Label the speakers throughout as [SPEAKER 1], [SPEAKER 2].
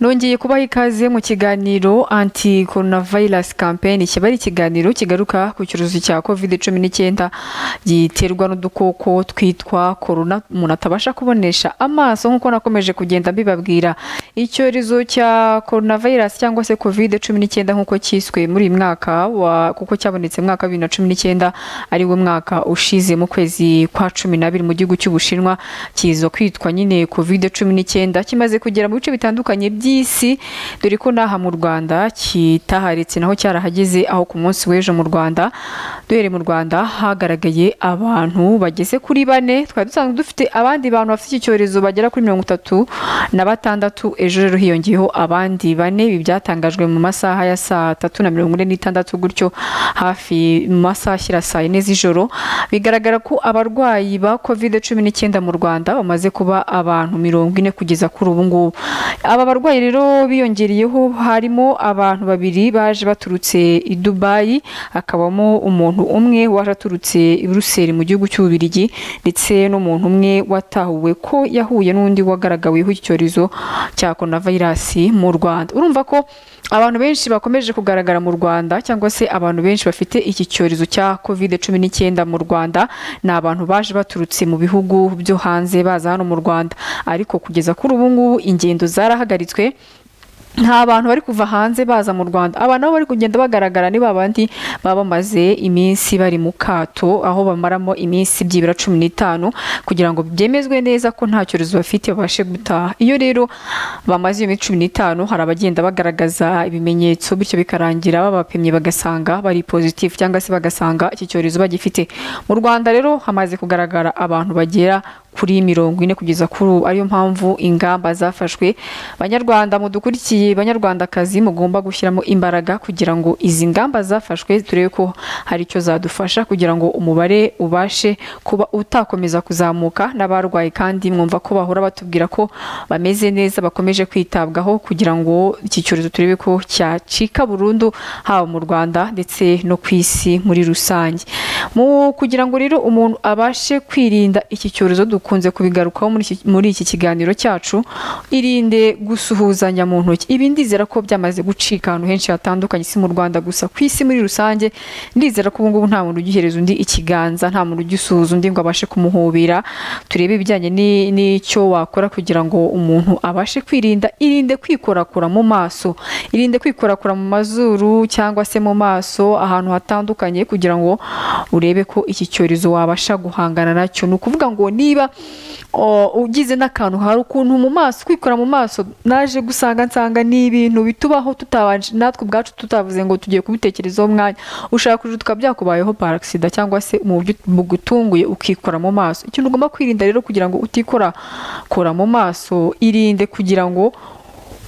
[SPEAKER 1] nongeye kubaha ikaze mu kiganiro anti coronavirus campaign kiba ari ikiganiro kigaruka ku cyorezo cya covid cumi n'icyenda giterwa n'udukoko twitwa corona umuntu atabasha kubonesha amaso nk'uko nakomeje kugenda mbibabwira icyorezo cya coronavirus cyangwa se covid cumi n'icyenda nk'uko cyiswe muri uyu mwaka kuko cyabonetse mu mwaka wa bibiri na cumi n'icyenda ari wo mwaka ushize mu kwezi kwa cumi n'abiri mu gihugu cy'ubushinwa kiza kwitwa nyine covid cumi n'icyenda kimaze kugera mu bice bitandukanye by'isi dore ko n'aha mu rwanda kitaharetse naho cyarahageze aho ku munsi w'ejo mu rwanda duhereye mu rwanda hagaragaye abantu bageze kuri bane twari dusanzwe dufite abandi bantu bafite iki cyorezo bagera kuri mirongo itatu na batandatu ejo rero hiyongeyeho abandi bane ibi byatangajwe mu masaha ya saa tatu na mirongo ine n'itandatu gutyo hafi mu masaha ashyira saa yine z'ijoro bigaragara ko abarwayi ba covid cumi n'icyenda mu rwanda bamaze kuba abantu mirongo ine kugeza kuri ubu ngubu aba barwayi rero biyongereyeho harimo abantu babiri baje baturutse i Dubai hakabamo umuntu umwe waje aturutse i Buruseli mu gihugu cy'Ububirigi ndetse n'umuntu umwe watahuwe ko yahuye n'undi wagaragaweho icyorezo cya coronavirus mu Rwanda urumva ko abantu benshi bakomeje kugaragara mu Rwanda cyangwa se abantu benshi bafite iki cyorezo cya covid cumi n'icyenda mu Rwanda ni abantu baje baturutse mu bihugu byo hanze baza hano mu Rwanda ariko kugeza kuri ubu ngubu ingendo zarahagaritswe nta bantu bari kuva hanze baza mu rwanda abantu aho bari kugenda bagaragara ni babandi baba bamaze iminsi bari mu kato aho bamaramo iminsi byibura cumi n'itanu kugira ngo byemezwe neza ko nta cyorezo bafite babashe gutaha iyo rero bamaze iyo minsi cumi n'itanu hari abagenda bagaragaza ibimenyetso bityo bikarangira babapimye bagasanga bari pozitifu cyangwa se bagasanga iki cyorezo bagifite mu rwanda rero hamaze kugaragara abantu bagera kuri mirongo ine kugeza kuri ubu ariyo mpamvu ingamba zafashwe banyarwanda mudukurikiye banyarwandakazi mugomba gushyiramo imbaraga kugira ngo izi ngamba zafashwe turebe ko hari icyo zadufasha kugira ngo umubare ubashe kuba utakomeza kuzamuka n'abarwaye kandi mwumva ko bahora batubwira ko bameze neza bakomeje kwitabwaho kugira ngo iki cyorezo turebe ko cyacika burundu haba mu rwanda ndetse no ku isi muri rusange mu kugira ngo rero umuntu abashe kwirinda iki cyorezo dukunze kubigarukaho muri iki kiganiro cyacu irinde gusuhuzanya mu ntoki ibi ndizera ko byamaze gucika ahantu henshi hatandukanye si mu rwanda gusa ku isi muri rusange ndizera ko ubu ngubu nta muntu ugihereza undi ikiganza nta muntu ugisuhuza undi ngo abashe kumuhobera turebe ibijyanye n'icyo wakora kugira ngo umuntu abashe kwirinda irinde kwikorakora mu maso irinde kwikorakora mu mazuru cyangwa se mu maso ahantu hatandukanye kugira ngo urebe ko iki cyorezo wabasha guhangana nacyo ni ukuvuga ngo niba ugize n'akantu hari ukuntu mu maso kwikora mu maso naje gusanga nsanga ni ibintu bitubaho tutabanje natwe ubwacu tutavuze ngo tugiye kubitekerezaho umwanya ushaka kuja tukaba byakubayeho parasida cyangwa se gutunguye ukikora mu maso ikintu ugomba kwirinda rero kugira ngo utikora kora mu maso irinde kugira ngo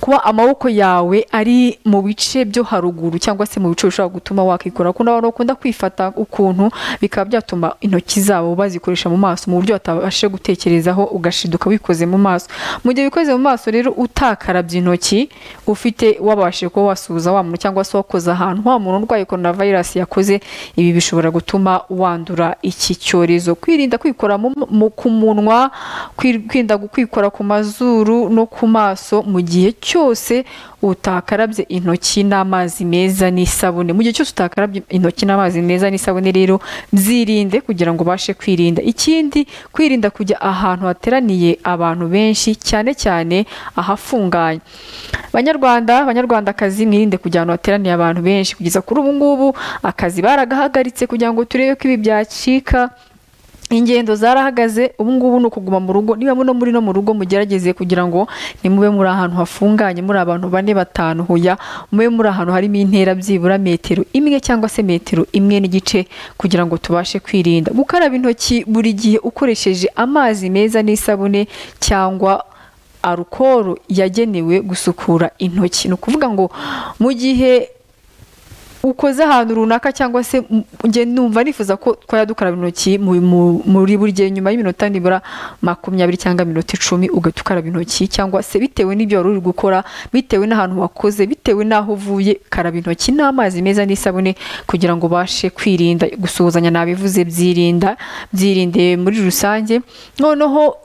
[SPEAKER 1] kuba amaboko yawe ari mu bice byo haruguru cyangwa se mu bice bishobora gutuma wakikora kuko abantu bakunda kwifata ukuntu bikaba byatuma intoki zabo bazikoresha mu maso mu buryo batabasha gutekerezaho ugashiduka wikoze mu maso mu gihe wikoze mu maso rero utakarabye intoki ufite wabashije kuba wasuhuza wa muntu cyangwa se wakoze ahantu wa muntu urwaye korona virusi yakoze ibi bishobora gutuma wandura iki cyorezo kwirinda kwikora ku munwa kwirinda kwikora ku mazuru no ku maso mu gihe cyose utakarabye intoki n'amazi meza n'isabune mu gihe cyose utakarabye intoki n'amazi meza n'isabune rero byirinde kugira ngo ubashe kwirinda ikindi kwirinda kujya ahantu hateraniye abantu benshi cyane cyane ahafunganye banyarwanda banyarwandakazi mwirinde kujya ahantu hateraniye abantu benshi kugeza kuri ubu ngubu akazi baragahagaritse kugira ngo turebe ko ibi byacika ingendo zarahagaze ubu ngubu ni ukuguma mu rugo niba muno muri no mu rugo mugerageze kugira ngo nimube muri ahantu hafunganye muri abantu bane batanu huya mube muri ahantu harimo intera byibura metero imwe cyangwa se metero imwe n'igice kugira ngo tubashe kwirinda gukaraba intoki buri gihe ukoresheje amazi meza n'isabune cyangwa arukoro yagenewe gusukura intoki ni ukuvuga ngo mu gihe ukoze ahantu runaka cyangwa se njye numva nifuza ko twajya dukaraba intoki muri buri gihe nyuma y'iminota nibura makumyabiri cyangwa iminota icumi ugahita ukaraba intoki cyangwa se bitewe n'ibyo wari uri gukora bitewe n'ahantu wakoze bitewe n'aho uvuye karaba intoki n'amazi meza n'isabune kugira ngo ubashe kwirinda gusuhuzanya nabivuze byirinda byirinde muri rusange noneho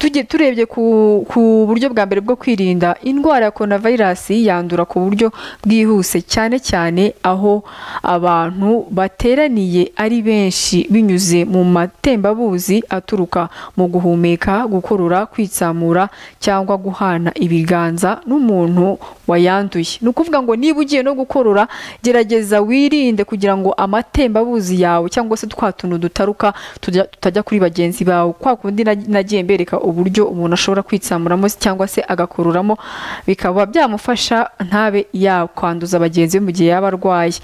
[SPEAKER 1] tujye turebye ku ku buryo bwa mbere bwo kwirinda indwara ya korona vayirasi yandura ku buryo bwihuse cyane cyane aho abantu bateraniye ari benshi binyuze mu matembabuzi aturuka mu guhumeka gukurura kwitsamura cyangwa guhana ibiganza n'umuntu wayanduye ni ukuvuga ngo niba ugiye no gukorora gerageza wirinde kugira ngo amatembabuzi yawe cyangwa se twa tuntu dutaruka tujya- tutajya kuri bagenzi bawe kwa kundi nag- nagiye mbereka uburyo umuntu ashobora kwitsamuramo se cyangwa se agakururamo bikaba byamufasha ntabe yakwanduza bagenzi be mu gihe yaba arwaye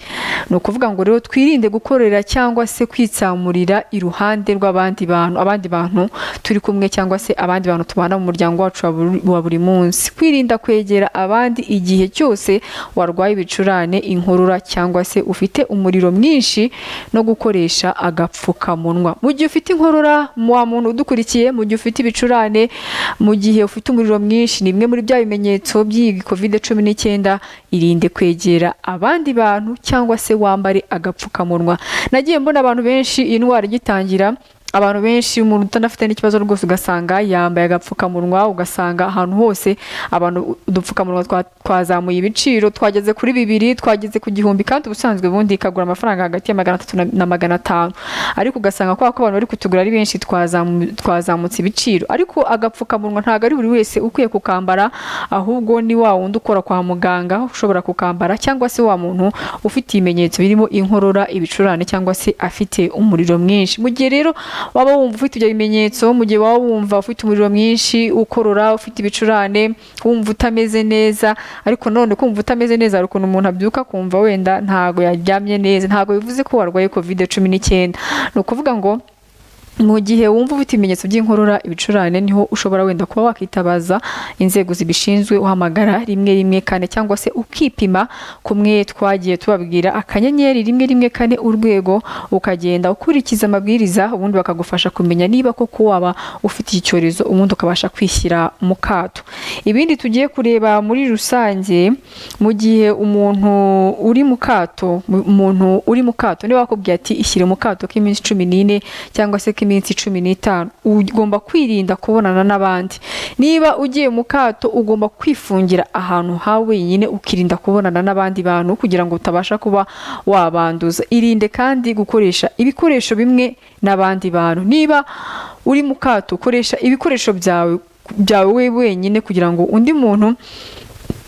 [SPEAKER 1] ni ukuvuga ngo rero twirinde gukorera cyangwa se kwitsamurira iruhande rw'abandi bantu abandi bantu turi kumwe cyangwa se abandi bantu tubana mu muryango wacu wa buri- wa buri munsi kwirinda kwegera abandi igihe cyose warwaye ibicurane inkorora cyangwa se ufite umuriro mwinshi no gukoresha agapfukamunwa mu gihe ufite inkorora wa muntu udukurikiye mu gihe ufite ibicurane mu gihe ufite umuriro mwinshi ni bimwe muri bya bimenyetso by'iyi covid cumi n'icyenda irinde kwegera abandi bantu cyangwa se wambare agapfukamunwa nagiye mbona abantu benshi iyi ndwara igitangira abantu benshi umuntu utanafite n'ikibazo rwose ugasanga yambaye agapfukamunwa ugasanga ahantu hose abantu udupfukamunwa twa- twazamuye ibiciro twageze kuri bibiri twageze ku gihumbi kandi ubusanzwe ubundi kagura amafaranga hagati ya magana atatu na- na magana atanu ariko ugasanga kubera ko abantu bari kutugura ari benshi twazamu- twazamutse ibiciro ariko agapfukamunwa ntabwo ari buri wese ukwiye kukambara ahubwo ni wa wundi ukora kwa muganga ushobora kukambara cyangwa se wa muntu ufite ibimenyetso birimo inkorora ibicurane cyangwa se afite umuriro mwinshi mu gihe rero waba wumva ufite ibyo bimenyetso mu gihe waba wumva ufite umuriro mwinshi ukorora ufite ibicurane wumva utameze neza ariko none kumva utameze neza hari ukuntu umuntu abyuka akumva wenda ntabwo yaryamye neza ntabwo bivuze ko warwaye covid cumi n'icyenda ni ukuvuga ngo mu gihe wumva ufite ibimenyetso by'inkorora ibicurane niho ushobora wenda kuba wakitabaza inzego zibishinzwe uhamagara rimwe rimwe kane cyangwa se ukipima kumwe twagiye tubabwira akanyenyeri rimwe rimwe kane urwego ukagenda ukurikiza amabwiriza ubundi bakagufasha kumenya niba koko waba ufite iki cyorezo ubundi ukabasha kwishyira mu kato ibindi tugiye kureba muri rusange mu gihe umuntu uri mu kato mu- umuntu uri mu kato niba wakubwiye ati ishyire mu kato k'iminsi cumi n'ine cyangwa se k'iminsi cumi n'itanu ugomba kwirinda kubonana n'abandi niba ugiye mu kato ugomba kwifungira ahantu ha wenyine ukirinda kubonana n'abandi bantu kugira ngo utabasha kuba wabanduza irinde kandi gukoresha ibikoresho bimwe n'abandi bantu niba uri mu kato koresha ibikoresho byawe byawe we wenyine kugira ngo undi muntu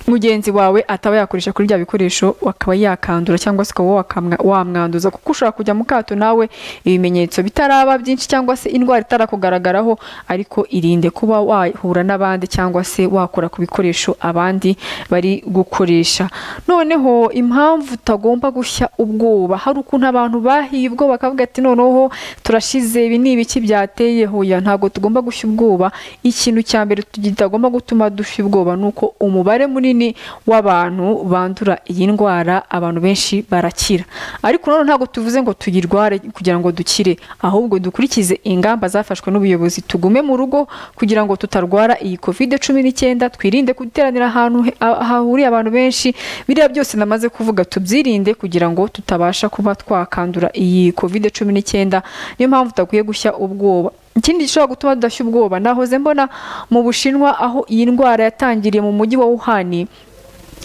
[SPEAKER 1] mugenzi wawe ataba yakoresha kuri bya bikoresho akaba yakandura cyangwa se ukaba wakamwa- wamwanduza kuko ushobora kujya mu kato nawe ibimenyetso bitaraba byinshi cyangwa se indwara itarakugaragaraho ariko irinde kuba wahura n'abandi cyangwa se wakora ku bikoresho abandi bari gukoresha noneho impamvu utagomba gushya ubwoba hari ukuntu abantu bahiye ubwoba bakavuga ati noneho turashize ibi ni ibiki byateye hoya ntabwo tugomba gushya ubwoba ikintu cya mbere kitagomba gutuma dushya ubwoba ni uko umubare munini w'abantu bandura iyi ndwara abantu benshi barakira ariko nanone ntabwo tuvuze ngo tuyirware kugira ngo dukire ahubwo dukurikize ingamba zafashwe n'ubuyobozi tugume mu rugo kugira ngo tutarwara iyi covid cumi n'icyenda twirinde guteranira ahantu he- ah- hahuriye abantu benshi biriya byose namaze kuvuga tubyirinde kugira ngo tutabasha kuba twakandura iyi covid cumi n'icyenda niyo mpamvu tudakwiye gushya ubwoba ikindi gishobora gutuma tudashya ubwoba nahoze mbona mu bushinwa aho iyi ndwara yatangiriye mu mujyi wa wuhani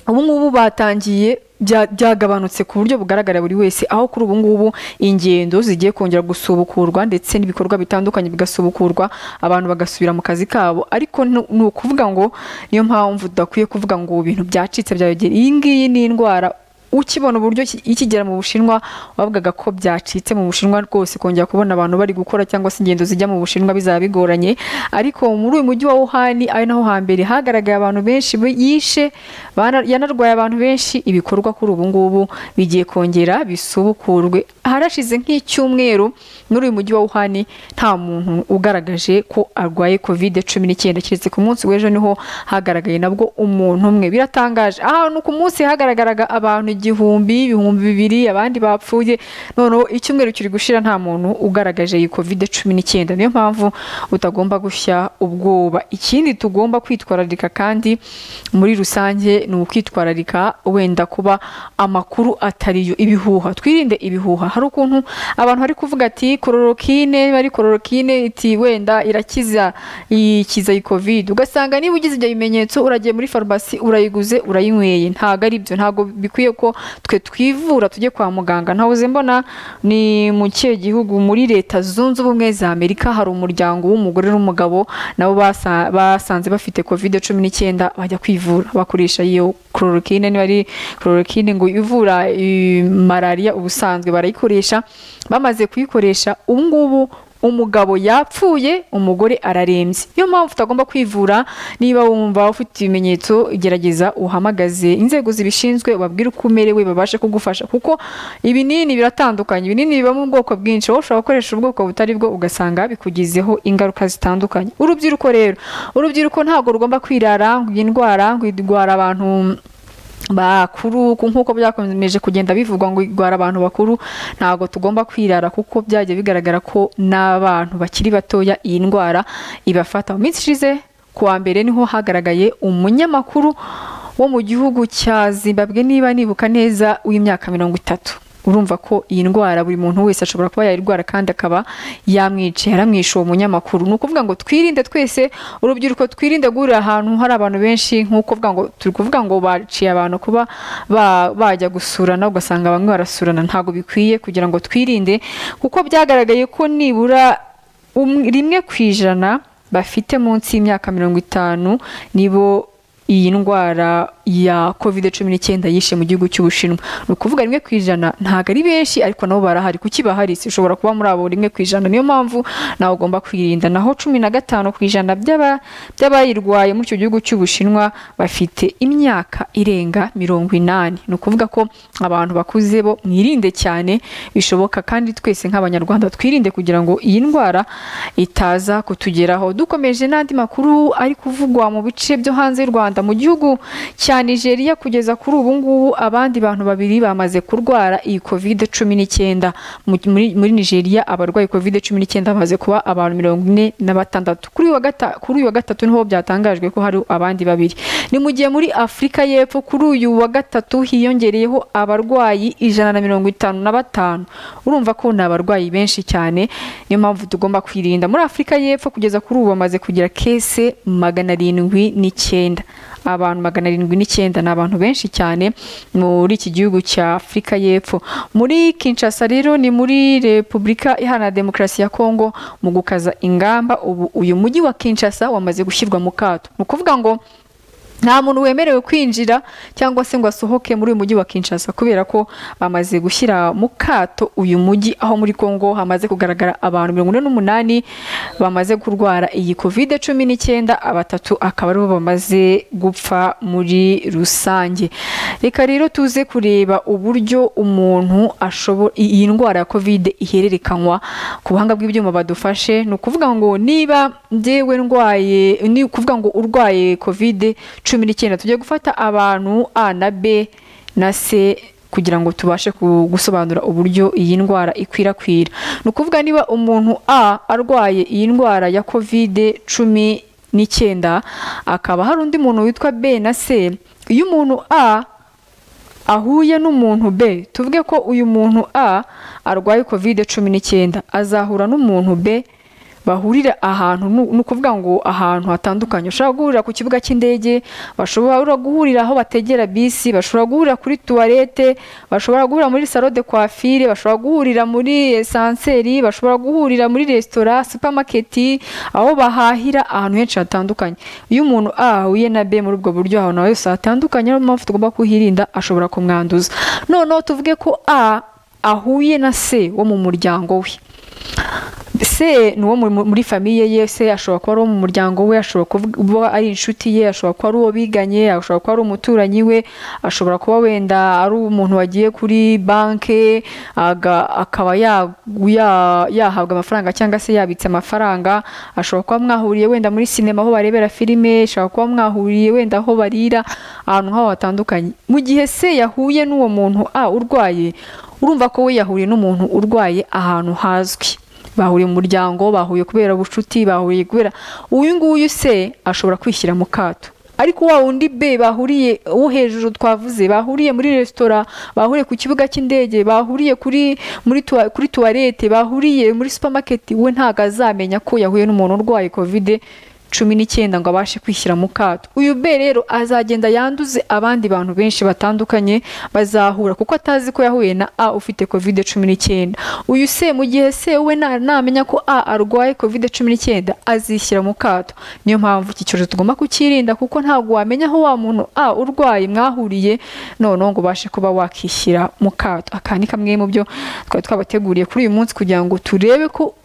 [SPEAKER 1] ubu ngubu batangiye bya- byagabanutse ku buryo bugaragara buri wese aho kuri ubu ngubu ingendo zigiye kongera gusubukurwa ndetse n'ibikorwa bitandukanye bigasubukurwa abantu bagasubira mu kazi kabo ariko nu- ni ukuvuga ngo niyo mpamvu tudakwiye kuvuga ngo ibintu byacitse byayogera iyi ngiyi ni indwara ukibona uburyo ki- ikigera mu bushinwa wavugaga ko byacitse mu bushinwa rwose kongera kubona abantu bari gukora cyangwa se ingendo zijya mu bushinwa bizaba bigoranye ariko muri uyu mujyi wa wuhani ari naho hambere hagaragaye abantu benshi bi- yishe bana- yanarwaye abantu benshi ibikorwa kuri ubu ngubu bigiye kongera bisubukurwe harashize nk'icyumweru muri uyu mujyi wa wuhani nta muntu ugaragaje ko arwaye covid cumi n'icyenda keretse ku munsi w'ejo niho hagaragaye nabwo umuntu umwe biratangaje ahantu ku munsi hagaragaraga abantu igihumbi ibihumbi bibiri abandi bapfuye noneho icyumweru kiri gushira nta muntu ugaragaje iyi covid cumi n'icyenda niyo mpamvu utagomba gushya ubwoba ikindi tugomba kwitwararika kandi muri rusange ni ukwitwararika wenda kuba amakuru atariyo ibihuha twirinde ibihuha hari ukuntu abantu bari kuvuga ati kororokine bari kororokine iti wenda irakiza ikiza iyi covid ugasanga niba ugize ibyo bimenyetso uragiye muri farumasi urayiguze urayinyweye ntabwo ari byo ntabwo bikwiye ko twe twivura tujye kwa muganga ntabuze mbona ni mu kihe gihugu muri leta zunze ubumwe za amerika hari umuryango w'umugore n'umugabo nabo basa- basanze bafite covid cumi n'icyenda bajya kwivura bakoresha iyo chloroquine niba ari chloroquine ngo ivura eh, malariya ubusanzwe barayikoresha bamaze kuyikoresha ubu ngubu umugabo yapfuye umugore ararembye niyo mpamvu utagomba kwivura niba wumva ufite ibimenyetso gerageza uhamagaze inzego zibishinzwe ubabwire uko umerewe babashe kugufasha kuko ibinini biratandukanye ibinini bibamo ubwoko bwinshi wowe ushobora gukoresha ubwoko butari bwo ugasanga bikugizeho ingaruka zitandukanye urubyiruko rero urubyiruko ntabwo rugomba kwirara ngo iyi ndwara ngo irwara abantu bakuru ku- nk'uko byakomeje kugenda bivugwa ngo igwara abantu bakuru ntabwo tugomba kwirara kuko byajya bigaragara ko n'abantu bakiri batoya iyi ndwara ibafata mu minsi ishize kuwa mbere niho hagaragaye umunyamakuru wo mu gihugu cya zimbabwe niba nibuka neza w'imyaka mirongo itatu urumva ko iyi ndwara buri muntu wese ashobora kuba yayirwara kandi akaba yamwica yaramwishe uwo munyamakuru ni ukuvuga ngo twirinde twese urubyiruko twirinde guhurira ahantu hari abantu benshi nk'uko uvuga ngo turi kuvuga ngo baciye abantu kuba ba- bajya gusurana ugasanga bamwe barasurana ntabwo bikwiye kugira ngo twirinde kuko byagaragaye ko nibura um- rimwe ku ijana bafite munsi y'imyaka mirongo itanu nibo iyi ndwara ya covid cumi n'icyenda yishe mu gihugu cy'ubushinwa ni ukuvuga rimwe ku ijana ntabwo ari benshi ariko nabo barahari kuki bahari si ushobora kuba muri abo rimwe ku ijana niyo mpamvu nawe ugomba kwirinda naho cumi na gatanu ku ijana by'aba- by'abayirwaye muri icyo gihugu cy'ubushinwa bafite imyaka irenga mirongo inani ni ukuvuga ko abantu bakuze bo mwirinde cyane bishoboka kandi twese nk'abanyarwanda twirinde kugira ngo iyi ndwara itaza kutugeraho dukomeje n'andi makuru ari kuvugwa mu bice byo hanze y'u rwanda mu gihugu cya nigeria kugeza kuri ubu ngubu abandi bantu babiri bamaze kurwara iyi covid cumi n'icyenda Mu- muri muri nigeria abarwaye covid cumi n'icyenda bamaze kuba abantu mirongo ine na batandatu kuri uyu wa gata- kuri uyu wa gatatu niho byatangajwe ko hari abandi babiri ni mu gihe muri afurika y'epfo kuri uyu wa gatatu hiyongereyeho abarwayi ijana na mirongo itanu na batanu urumva ko ni abarwayi benshi cyane niyo mpamvu tugomba kwirinda muri afurika y'epfo kugeza kuri ubu bamaze kugira kese magana arindwi n'icyenda abantu magana arindwi n'icyenda ni abantu benshi cyane muri iki gihugu cya afurika y'epfo muri kinshasa rero ni muri repubulika iharanira demokarasi ya kongo mu gukaza ingamba ubu uyu mujyi wa kinshasa wamaze gushyirwa mu kato ni ukuvuga ngo nta muntu wemerewe kwinjira cyangwa se ngo asohoke muri uyu mujyi wa Kinshasa kubera ko bamaze gushyira mu kato uyu mujyi aho muri Kongo hamaze kugaragara abantu mirongo ine n'umunani bamaze kurwara iyi covid cumi n'icyenda batatu akaba aribo bamaze gupfa muri rusange reka rero tuze kureba uburyo umuntu ashobora iyi ndwara ya covid ihererekanywa ku buhanga bw'ibyuma badufashe ni ukuvuga ngo niba njyewe ndwaye ni ukuvuga ngo urwaye covid cumi n'icyenda tujye gufata abantu a na b na c kugira ngo tubashe ku- gusobanura uburyo iyi ndwara ikwirakwira ni ukuvuga niba umuntu a arwaye iyi ndwara ya covid cumi n'icyenda akaba hari undi muntu witwa b na c iyo umuntu a ahuye n'umuntu B tuvuge ko uyu muntu A arwaye covid cumi n'icyenda azahura n'umuntu B bahurira ahantu nu- ni ukuvuga ngo ahantu hatandukanye ushobora guhurira ku kibuga cy'indege bashobora guhurira aho bategera bisi bashobora guhurira kuri tuwarete bashobora guhurira muri salo de coiffure bashobora guhurira muri esanseri bashobora guhurira muri resitora supamaketi aho bahahira ahantu henshi hatandukanye iyo umuntu A ahuye na B muri ubwo buryo ahantu hose hatandukanye niyo mpamvu tugomba kuhirinda ashobora kumwanduza noneho tuvuge ko A ahuye na C wo mu muryango we se ni uwo mu- muri famiye ye se ashobora kuba ari uwo mu muryango we ashobora kuba ari inshuti ye ashobora kuba ari uwo biganye ashobora kuba ari umuturanyi we ashobora kuba wenda ari umuntu wagiye kuri banki aga- akaba ya- ya- yahabwa amafaranga cyangwa se yabitse amafaranga ashobora kuba mwahuriye wenda muri sinema aho barebera filime ashobora kuba mwahuriye wenda aho barira ahantu nk'aho hatandukanye mu gihe se yahuye n'uwo muntu a urwaye urumva ko we yahuriye n'umuntu urwaye ahantu hazwi bahuriye mu muryango bahuye kubera ubucuti bahuriye kubera uyu nguyu se ashobora kwishyira mu kato ariko wa wundi be bahuriye uwo hejuru twavuze bahuriye muri resitora bahuriye ku kibuga cy'indege bahuriye kuri muri tuwa- kuri tuwarete bahuriye muri supamaketi we ntabwo azamenya ko yahuye n'umuntu urwaye kovide cumi n'icyenda ngo abashe kwishyira mu kato uyu be rero azagenda yanduze abandi bantu benshi batandukanye bazahura kuko atazi ko yahuye na a ufite kovide cumi n'icyenda uyu se mu gihe se we na- namenya ko a arwaye kovide cumi n'icyenda azishyira mu kato niyo mpamvu iki cyorezo tugomba kukirinda kuko ntabwo wamenya aho wa muntu a urwaye mwahuriye noneho ngo ubashe kuba wakishyira mu kato aka ni kamwe mu byo twari twabateguriye kuri uyu munsi kugira ngo turebe ko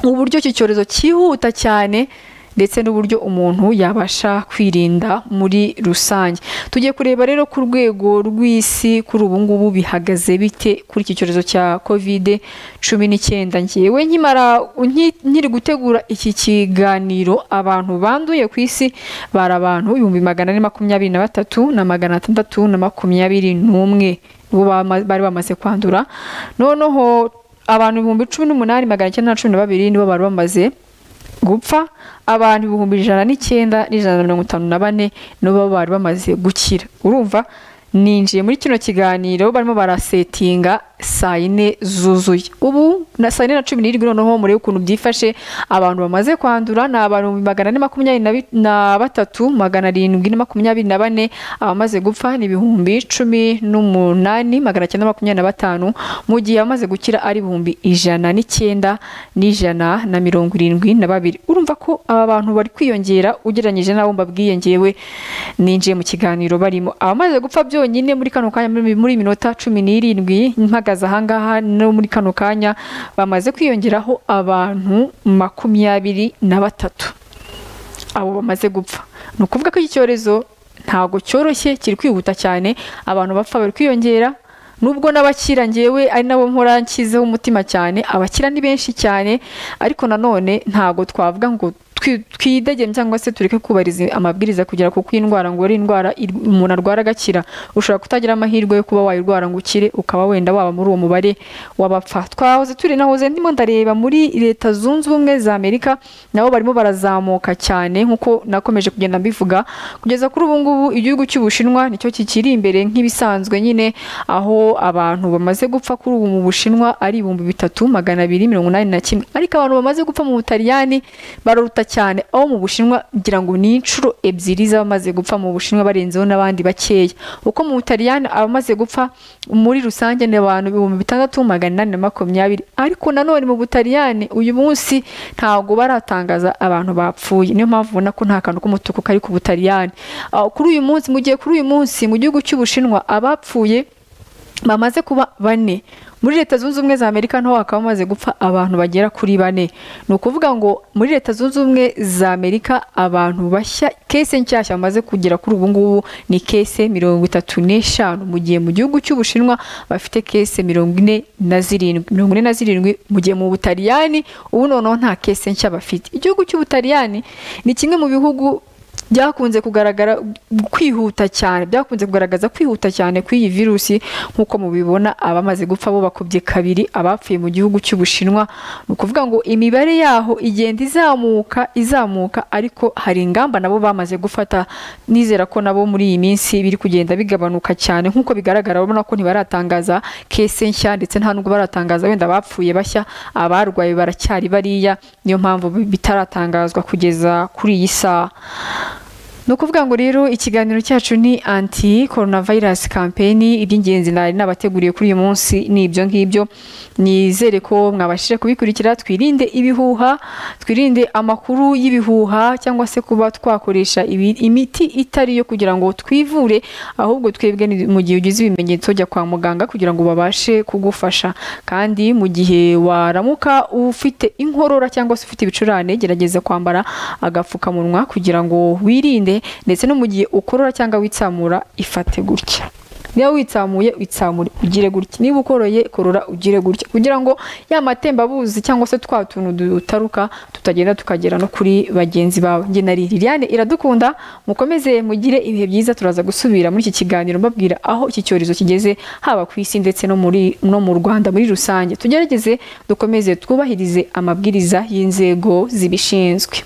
[SPEAKER 1] uburyo iki cyorezo cyihuta cyane ndetse n'uburyo umuntu yabasha kwirinda muri rusange tugiye kureba rero ku rwego rw'isi kuri ubu ngubu bihagaze bite kuri iki cyorezo cya kovide cumi n'icyenda ngewe nkimara nki- nkiri gutegura iki kiganiro abantu banduye ku isi bari abantu ibihumbi magana ane makumyabiri na batatu na magana atandatu na makumyabiri n'umwe bo bama- bari bamaze kwandura noneho abantu ibihumbi cumi n'umunani magana icyenda na cumi na babiri nibo bari bamaze gupfa abantu ibihumbi ijana n'icyenda n'ijana na mirongo itanu na bane nibo bari bamaze gukira urumva ninjiye muri kino kiganiro barimo barasetinga saa yine zuzuye ubu na saa yine na cumi n'irindwi noneho murebe ukuntu byifashe abantu bamaze kwandura ni abantu ibihumbi magana ane makumyabiri na bi- na batatu magana arindwi na makumyabiri na bane abamaze gupfa ni ibihumbi cumi n'umunani magana cyenda makumyabiri na batanu mu gihe abamaze gukira ari ibihumbi ijana n'icyenda n'ijana na mirongo irindwi na babiri urumva ko aba bantu bari kwiyongera ugereranyije n'abo mbabwiye ngewe ninjiye mu kiganiro barimo abamaze gupfa byonyine muri kano kanya muri muri minota cumi n'irindwi mpagaze ahangaha no muri kano kanya bamaze kwiyongeraho abantu makumyabiri na batatu abo bamaze gupfa ni ukuvuga ko iki cyorezo ntabwo cyoroshye kiri kwihuta cyane abantu bapfa bari kwiyongera nubwo n'abakira ngewe ari nabo nkora nshyizeho umutima cyane abakira ni benshi cyane ariko nanone ntabwo twavuga ngo twi- twidegembye cyangwa se tureke kubahiriza amabwiriza kugira kuko iyi ndwara ngo ari indwara ir- umuntu arwara agakira ushobora kutagira amahirwe yo kuba wayirwara ngo ukire ukaba wenda waba muri uwo mubare w'abapfa twahoze turi nahoze ndimo ndareba muri leta zunze ubumwe za amerika nabo barimo barazamuka cyane nk'uko nakomeje kugenda mbivuga kugeza kuri ubu ngubu igihugu cy'ubushinwa nicyo kikiri imbere nk'ibisanzwe nyine aho abantu bamaze gupfa kuri ubu mu bushinwa ari ibihumbi bitatu magana abiri mirongo inani na kimwe ariko abantu bamaze gupfa mu butaliyani baruta cyane aho mu bushinwa ngira ngo ni inshuro ebyiri z'abamaze gupfa mu bushinwa barenzeho n'abandi bakeya uko mu butaliyani abamaze gupfa muri rusange ni abantu ibihumbi bitandatu magana inani na makumyabiri ariko nanone mu butaliyani uyu munsi ntabwo baratangaza abantu bapfuye niyo mpamvu ubona ko nta kantu k'umutuku kari ku butaliyani Ah, kuri uyu munsi mu gihe kuri uyu munsi mu gihugu cy'ubushinwa abapfuye bamaze kuba bane muri leta zunze ubumwe za amerika naho hakaba hamaze gupfa abantu bagera kuri bane ni ukuvuga ngo muri leta zunze ubumwe za amerika abantu bashya kese nshyashya bamaze kugera kuri ubu ngubu ni kese mirongo itatu n'eshanu mu gihe mu gihugu cy'ubushinwa bafite kese mirongo ine na zirindwi mirongo ine na zirindwi mu gihe mu butaliyani ubu noneho nta kese nshya bafite igihugu cy'ubutaliyani ni kimwe mu bihugu byakunze kugaragara kwihuta cyane byakunze kugaragaza kwihuta cyane kw'iyi virusi nk'uko mubibona abamaze gupfa bo bakubye kabiri abapfuye mu gihugu cy'ubushinwa ni ukuvuga ngo imibare yaho igenda izamuka izamuka ariko hari ingamba nabo bamaze gufata nizera ko nabo muri iyi minsi biri kugenda bigabanuka cyane nk'uko bigaragara urabona ko ntibaratangaza kese nshya ndetse nta nubwo baratangaza wenda abapfuye bashya abarwaye baracyari bariya niyo mpamvu bitaratangazwa kugeza kuri iyi saha ni ukuvuga ngo rero ikiganiro cyacu ni anti coronavirus campaign iby'ingenzi nari nabateguriye kuri uyu munsi ni ibyo ngibyo nizere ko mwabashije kubikurikira twirinde ibihuha twirinde amakuru y'ibihuha cyangwa se kuba twakoresha ibi- imiti itari yo kugira ngo twivure ahubwo twebwe ni- mu gihe ugize ibimenyetso jya kwa muganga kugira ngo babashe kugufasha kandi mu gihe waramuka ufite inkorora cyangwa se ufite ibicurane gerageza kwambara agapfukamunwa kugira ngo wirinde ndetse no mu gihe ukorora cyangwa witsamura ifate gutya niba witsamuye witsamure ugire gutya niba ukoroye korora ugire gutya kugira ngo ya matembabuzi cyangwa se twa tuntu dutaruka tutagenda tukagera no kuri bagenzi bawe njye nari liliane iradukunda mukomeze mugire ibihe byiza turaza gusubira muri iki kiganiro mbabwira aho iki cyorezo kigeze haba ku isi ndetse no muri no mu rwanda muri rusange tugerageze dukomeze twubahirize amabwiriza y'inzego zibishinzwe